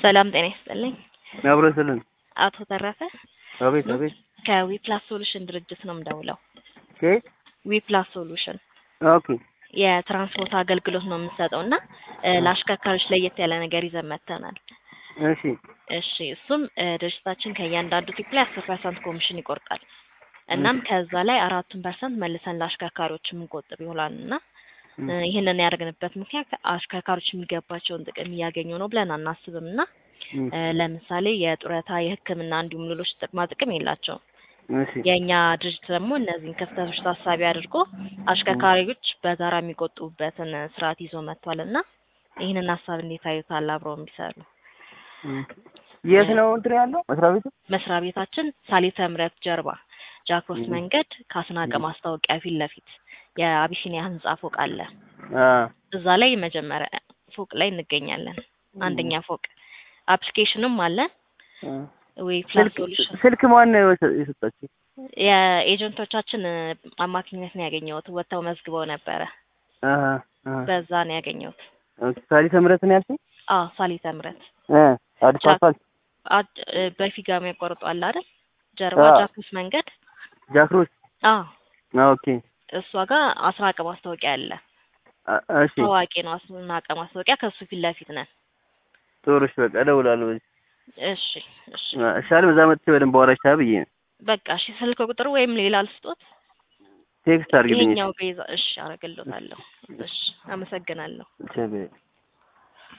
ሰላም ጤና ይስጥልኝ። አብሮ ስልን አቶ ተረፈ አቤት አቤት ከዊፕላስ ሶሉሽን ድርጅት ነው የምደውለው። ከየት ዊፕላስ ሶሉሽን ኦኬ የትራንስፖርት አገልግሎት ነው የምንሰጠው እና እ ለአሽከርካሪዎች ለየት ያለ ነገር ይዘን መጥተናል። እሺ እሺ እሱም እ ድርጅታችን ከእያንዳንዱ ቲፕ ላይ አስር ፐርሰንት ኮሚሽን ይቆርጣል። እናም ከዛ ላይ አራቱን ፐርሰንት መልሰን ለአሽከርካሪዎች የምንቆጥብ ይሆናል እና እ ይህንን ያደረግንበት ምክንያት አሽከርካሪዎች የሚገባቸውን ጥቅም እያገኙ ነው ብለን አናስብም እና እም፣ እ ለምሳሌ የጡረታ፣ የሕክምና እንዲሁም ሌሎች ጥቅማ ጥቅም የላቸውም። እሺ የእኛ ድርጅት ደግሞ እነዚህን ክፍተቶች ታሳቢ አድርጎ አሽከርካሪዎች በጋራ የሚቆጥቡበትን ስርዓት ይዞ መጥቷል እና ይህንን ሀሳብ እንዴት አዩታል? አብረው የሚሰሩ እም። የት ነው እንትን ያለው መስሪያ ቤቱ? መስሪያ ቤታችን ሳሊተ ምሕረት ጀርባ ጃክሮስ እም። መንገድ ከአስናቀ ማስታወቂያ ፊት ለፊት የአቢሲኒያ ህንጻ ፎቅ አለ። አ እዛ ላይ መጀመሪያ ፎቅ ላይ እንገኛለን። አንደኛ ፎቅ አፕሊኬሽንም አለ አ ወይ ፕላስ ስልክ ሶሉሽን ስልክ ማን ነው የወሰ- የሰጣችሁ? የኤጀንቶቻችን አማካኝነት ነው ያገኘሁት። ወጥተው መዝግበው ነበረ። አሃ አሃ በዛ ነው ያገኘሁት። ኦኬ ሳሊተ ምሕረት ነው ያልሽኝ? አዎ ሳሊተ ምሕረት እ አዲስ ጃክ- አስፋልት አድ- እ በፊጋ የሚያቋርጡ አለ አይደል? ጀርባ አዎ። ጃክሮስ መንገድ ጃክሮስ አዎ ኦኬ እሷ ጋር አስናቀ ማስታወቂያ አለ። አ- እሺ ታዋቂ ነው አስናቀ ማስታወቂያ። ከሱ ፊት ለፊት ነን። ጥሩ እሺ በቃ እደውላለሁ እሺ እሺ እሻል በዛ መጥቼ በደንብ አወራሽ ብዬ ነው በቃ እሺ። ስልክ ቁጥር ወይም ሌላ ልስጦት? ቴክስት አድርግልኝ ይሄኛው ቤዛ። እሺ አረግልዎታለሁ። እሺ አመሰግናለሁ። እሺ